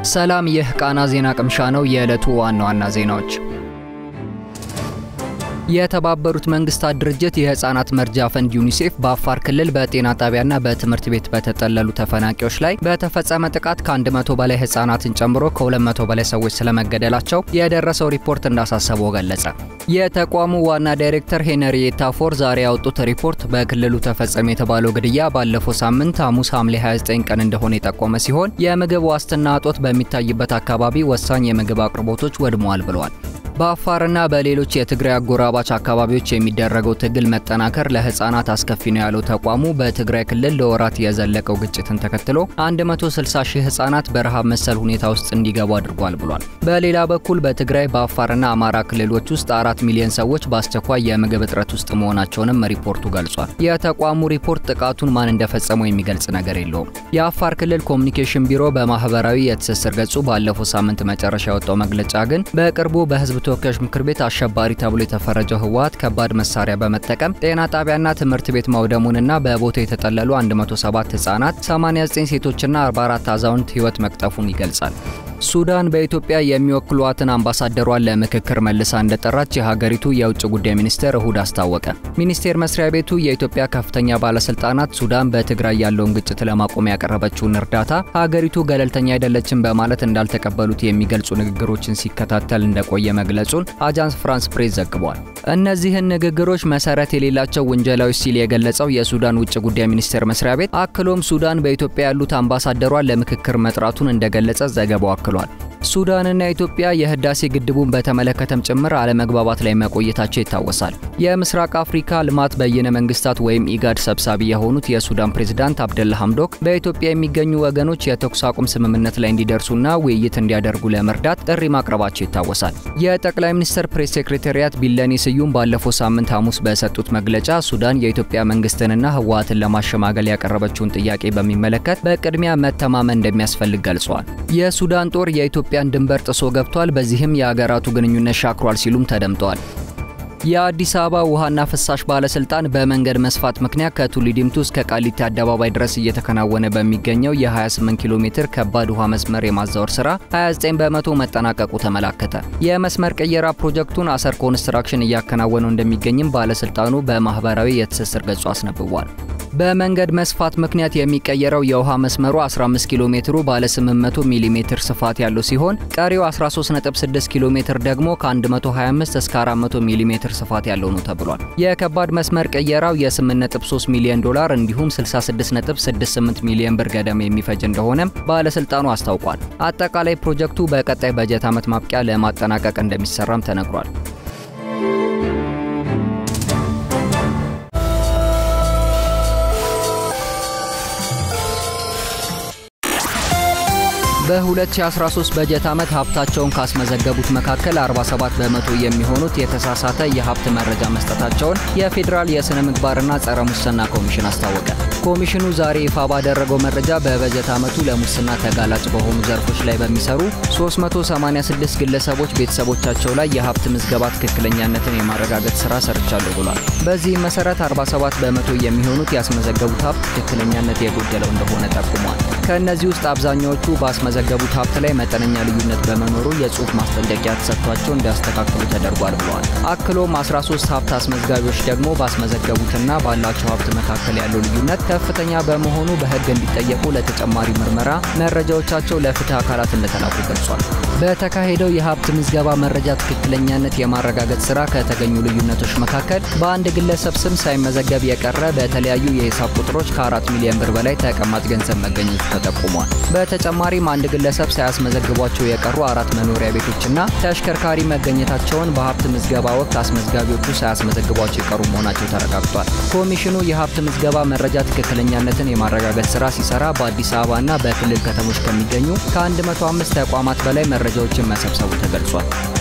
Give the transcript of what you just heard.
ሰላም፣ ይህ ቃና ዜና ቅምሻ ነው። የዕለቱ ዋና ዋና ዜናዎች የተባበሩት መንግስታት ድርጅት የህፃናት መርጃ ፈንድ ዩኒሴፍ በአፋር ክልል በጤና ጣቢያና በትምህርት ቤት በተጠለሉ ተፈናቂዎች ላይ በተፈጸመ ጥቃት ከ100 በላይ ህፃናትን ጨምሮ ከ200 በላይ ሰዎች ስለመገደላቸው የደረሰው ሪፖርት እንዳሳሰበው ገለጸ። የተቋሙ ዋና ዳይሬክተር ሄነሪየታ ፎር ዛሬ ያወጡት ሪፖርት በክልሉ ተፈጸመ የተባለው ግድያ ባለፈው ሳምንት ሐሙስ ሐምሌ 29 ቀን እንደሆነ የጠቆመ ሲሆን የምግብ ዋስትና እጦት በሚታይበት አካባቢ ወሳኝ የምግብ አቅርቦቶች ወድመዋል ብለዋል። በአፋርና በሌሎች የትግራይ አጎራባች አካባቢዎች የሚደረገው ትግል መጠናከር ለህፃናት አስከፊ ነው ያለው ተቋሙ በትግራይ ክልል ለወራት የዘለቀው ግጭትን ተከትሎ 160 ሺህ ህፃናት በረሃብ መሰል ሁኔታ ውስጥ እንዲገቡ አድርጓል ብሏል። በሌላ በኩል በትግራይ በአፋርና አማራ ክልሎች ውስጥ አራት ሚሊዮን ሰዎች በአስቸኳይ የምግብ እጥረት ውስጥ መሆናቸውንም ሪፖርቱ ገልጿል። የተቋሙ ሪፖርት ጥቃቱን ማን እንደፈጸመው የሚገልጽ ነገር የለውም። የአፋር ክልል ኮሚኒኬሽን ቢሮ በማህበራዊ የትስስር ገጹ ባለፈው ሳምንት መጨረሻ ያወጣው መግለጫ ግን በቅርቡ በህዝብ ተወካዮች ምክር ቤት አሸባሪ ተብሎ የተፈረጀው ህወሓት ከባድ መሳሪያ በመጠቀም ጤና ጣቢያና ትምህርት ቤት ማውደሙንና በቦታው የተጠለሉ 107 ህጻናት፣ 89 ሴቶችና 44 አዛውንት ህይወት መቅጠፉን ይገልጻል። ሱዳን በኢትዮጵያ የሚወክሏትን አምባሳደሯን ለምክክር መልሳ እንደጠራች የሀገሪቱ የውጭ ጉዳይ ሚኒስቴር እሁድ አስታወቀ። ሚኒስቴር መስሪያ ቤቱ የኢትዮጵያ ከፍተኛ ባለስልጣናት ሱዳን በትግራይ ያለውን ግጭት ለማቆም ያቀረበችውን እርዳታ ሀገሪቱ ገለልተኛ አይደለችም በማለት እንዳልተቀበሉት የሚገልጹ ንግግሮችን ሲከታተል እንደቆየ መግለጹን አጃንስ ፍራንስ ፕሬስ ዘግቧል። እነዚህን ንግግሮች መሰረት የሌላቸው ውንጀላዎች ሲል የገለጸው የሱዳን ውጭ ጉዳይ ሚኒስቴር መስሪያ ቤት አክሎም ሱዳን በኢትዮጵያ ያሉት አምባሳደሯን ለምክክር መጥራቱን እንደገለጸ ዘገባው አክሏል። ሱዳንና ኢትዮጵያ የህዳሴ ግድቡን በተመለከተም ጭምር አለመግባባት ላይ መቆየታቸው ይታወሳል። የምስራቅ አፍሪካ ልማት በይነ መንግስታት ወይም ኢጋድ ሰብሳቢ የሆኑት የሱዳን ፕሬዝዳንት አብደላ ሐምዶክ በኢትዮጵያ የሚገኙ ወገኖች የተኩስ አቁም ስምምነት ላይ እንዲደርሱና ውይይት እንዲያደርጉ ለመርዳት ጥሪ ማቅረባቸው ይታወሳል። የጠቅላይ ሚኒስትር ፕሬስ ሴክሬታሪያት ቢለኔ ስዩም ባለፈው ሳምንት ሐሙስ በሰጡት መግለጫ ሱዳን የኢትዮጵያ መንግስትንና ህወሓትን ለማሸማገል ያቀረበችውን ጥያቄ በሚመለከት በቅድሚያ መተማመን እንደሚያስፈልግ ገልጸዋል። የሱዳን ጦር የኢትዮጵያ የኢትዮጵያን ድንበር ጥሶ ገብቷል፣ በዚህም የሀገራቱ ግንኙነት ሻክሯል ሲሉም ተደምጠዋል። የአዲስ አበባ ውሃና ፍሳሽ ባለስልጣን በመንገድ መስፋት ምክንያት ከቱሊ ዲምቱ እስከ ቃሊቲ አደባባይ ድረስ እየተከናወነ በሚገኘው የ28 ኪሎ ሜትር ከባድ ውሃ መስመር የማዛወር ስራ 29 በመቶ መጠናቀቁ ተመላከተ። የመስመር ቅየራ ፕሮጀክቱን አሰር ኮንስትራክሽን እያከናወነው እንደሚገኝም ባለስልጣኑ በማህበራዊ የትስስር ገጹ አስነብቧል። በመንገድ መስፋት ምክንያት የሚቀየረው የውሃ መስመሩ 15 ኪሎ ሜትሩ ባለ 800 ሚሊ ሜትር ስፋት ያለው ሲሆን ቀሪው 13.6 ኪሎ ሜትር ደግሞ ከ125 እስከ 400 ሚሊ ሜትር ስፋት ያለው ነው ተብሏል። የከባድ መስመር ቅየራው የ8.3 ሚሊዮን ዶላር እንዲሁም 66.68 ሚሊዮን ብር ገደማ የሚፈጅ እንደሆነም ባለስልጣኑ አስታውቋል። አጠቃላይ ፕሮጀክቱ በቀጣይ በጀት ዓመት ማብቂያ ለማጠናቀቅ እንደሚሰራም ተነግሯል። በ2013 በጀት ዓመት ሀብታቸውን ካስመዘገቡት መካከል 47 በመቶ የሚሆኑት የተሳሳተ የሀብት መረጃ መስጠታቸውን የፌዴራል የሥነ ምግባርና ጸረ ሙስና ኮሚሽን አስታወቀ። ኮሚሽኑ ዛሬ ይፋ ባደረገው መረጃ በበጀት ዓመቱ ለሙስና ተጋላጭ በሆኑ ዘርፎች ላይ በሚሰሩ 386 ግለሰቦች ቤተሰቦቻቸው ላይ የሀብት ምዝገባ ትክክለኛነትን የማረጋገጥ ሥራ ሰርቻለሁ ብሏል። በዚህም መሠረት 47 በመቶ የሚሆኑት ያስመዘገቡት ሀብት ትክክለኛነት የጎደለው እንደሆነ ጠቁሟል። ከእነዚህ ውስጥ አብዛኛዎቹ ባስመዘገቡት ሀብት ላይ መጠነኛ ልዩነት በመኖሩ የጽሑፍ ማስጠንቀቂያ ተሰጥቷቸው እንዲያስተካክሉ ተደርጓል ብለዋል። አክሎም 13 ሀብት አስመዝጋቢዎች ደግሞ ባስመዘገቡትና ባላቸው ሀብት መካከል ያለው ልዩነት ከፍተኛ በመሆኑ በሕግ እንዲጠየቁ ለተጨማሪ ምርመራ መረጃዎቻቸው ለፍትህ አካላት እንደተላኩ ገልጿል። በተካሄደው የሀብት ምዝገባ መረጃ ትክክለኛነት የማረጋገጥ ስራ ከተገኙ ልዩነቶች መካከል በአንድ ግለሰብ ስም ሳይመዘገብ የቀረ በተለያዩ የሂሳብ ቁጥሮች ከአራት ሚሊዮን ብር በላይ ተቀማጭ ገንዘብ መገኘቱ ተጠቁሟል። በተጨማሪም አንድ ግለሰብ ሳያስመዘግቧቸው የቀሩ አራት መኖሪያ ቤቶችና ተሽከርካሪ መገኘታቸውን በሀብት ምዝገባ ወቅት አስመዝጋቢዎቹ ሳያስመዘግቧቸው የቀሩ መሆናቸው ተረጋግጧል። ኮሚሽኑ የሀብት ምዝገባ መረጃ ትክክለኛነትን የማረጋገጥ ስራ ሲሰራ በአዲስ አበባና በክልል ከተሞች ከሚገኙ ከ105 ተቋማት በላይ መረጃዎችን መሰብሰቡ ተገልጿል።